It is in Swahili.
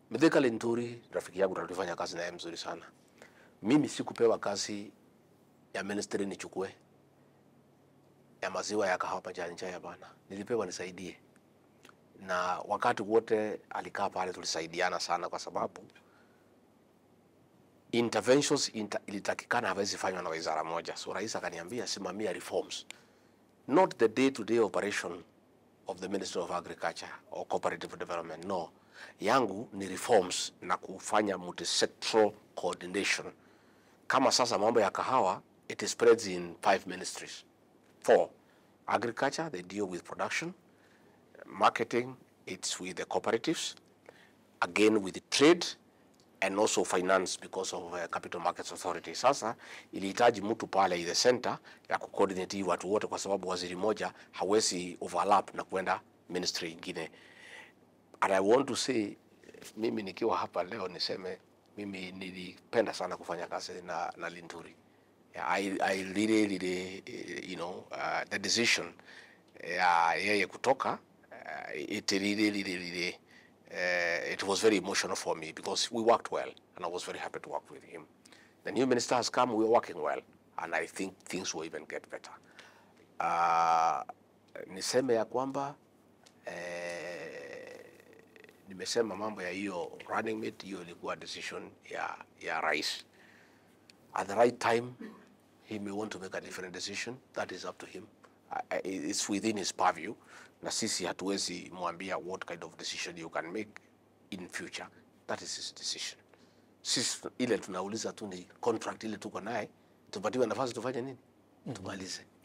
Mithika Linturi rafiki yangu na tulifanya kazi naye mzuri sana. Mimi sikupewa kazi ya ministry nichukue ya maziwa ya kahawa majani chai, hapana. Nilipewa nisaidie, na wakati wote alikaa pale tulisaidiana sana, kwa sababu interventions inter, ilitakikana hawezi fanywa na wizara moja. So rais akaniambia simamia reforms, not the day to day operation of the Ministry of Agriculture or Cooperative Development. No, yangu ni reforms na kufanya multisectoral coordination. Kama sasa mambo ya kahawa, it spreads in five ministries. Four, agriculture, they deal with production. Marketing, it's with the cooperatives. Again, with the trade and also finance because of uh, Capital Markets Authority. Sasa ilihitaji mtu pale the center ya kucoordinate hii watu wote, kwa sababu waziri moja hawezi overlap na kwenda ministry ingine. And I want to say, mimi nikiwa hapa leo niseme mimi nilipenda sana kufanya kazi na, na Linturi. Yeah, I, I really, really, eh, you know, uh, the decision ya yeye kutoka uh, it really, really, really, uh, it was very emotional for me because we worked well and I was very happy to work with him. The new minister has come, we're working well and I think things will even get better. Uh, niseme ya kwamba eh, nimesema mambo ya hiyo running mate, hiyo ilikuwa decision ya, ya rais. At the right time, he may want to make a different decision. That is up to him. I- I- It's within his purview. Na sisi hatuwezi mwambia what kind of decision you can make in future. That is his decision. Sisi ile tunauliza tu ni contract ile tuko naye, tupatiwe nafasi tufanye nini? Tumalize.